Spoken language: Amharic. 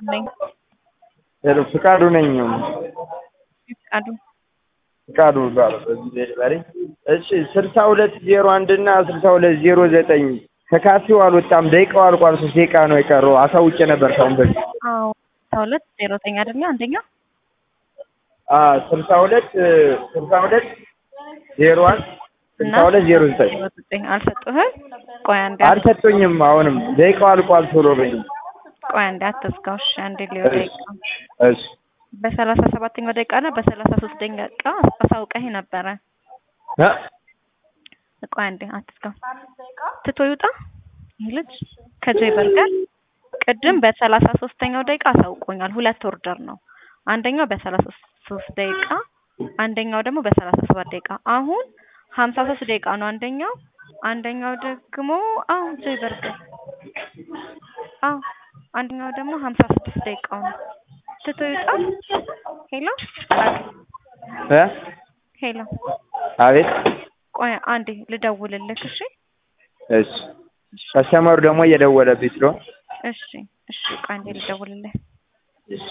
ነኝ። ሄሎ ፍቃዱ ነኝ። ፍቃዱ ፍቃዱ እባላለሁ። በዚህ ዴሊቨሪ እሺ፣ ስልሳ ሁለት ዜሮ አንድ እና ስልሳ ሁለት ዜሮ ዘጠኝ ከካፌው አልወጣም። ደቂቃው አልቋል። ሶስት ደቂቃ ነው የቀረው። አሳውቄ ነበር ካሁን በፊት። አዎ ስልሳ ሁለት ዜሮ ዘጠኝ አይደለ አንደኛ ስልሳ ሁለት ስልሳ ሁለት ዜሮ አንድ እና ስልሳ ሁለት ዜሮ ዘጠኝ ዜሮ ዘጠኝ አልሰጡህም? ቆይ አንዴ አልሰጡኝም። አሁንም ደቂቃው አልቋል። ቶሎ በይ። ቆይ አንዴ አትዝጋው። እሺ አንዴ ሊወጣ እሺ ይቃ እሺ በሰላሳ ሰባተኛው ደቂቃ እና በሰላሳ ሶስተኛ ደቂቃ አሳውቀህ ነበረ። እ ቆይ አንዴ አትዝጋው። ትቶ ይውጣ ይህ ልጅ ከጄ በርገር ቅድም በሰላሳ ሶስተኛው ደቂቃ አሳውቆኛል። ሁለት ኦርደር ነው። አንደኛው በሰላሳ ሶስት ደቂቃ አንደኛው ደግሞ በሰላሳ ሰባት ደቂቃ አሁን ሀምሳ ሶስት ደቂቃ ነው አንደኛው አንደኛው ደግሞ አዎ ጄ በርገር አዎ አንደኛው ደግሞ ሀምሳ ስድስት ደቂቃው ነው። ትቶ ይውጣ። ሄሎ እ ሄሎ አቤት ቆይ አንዴ ልደውልልህ። እሺ እሺ ከስተመሩ ደግሞ እየደወለብኝ ስለሆነ እሺ እሺ ቆይ አንዴ ልደውልልህ።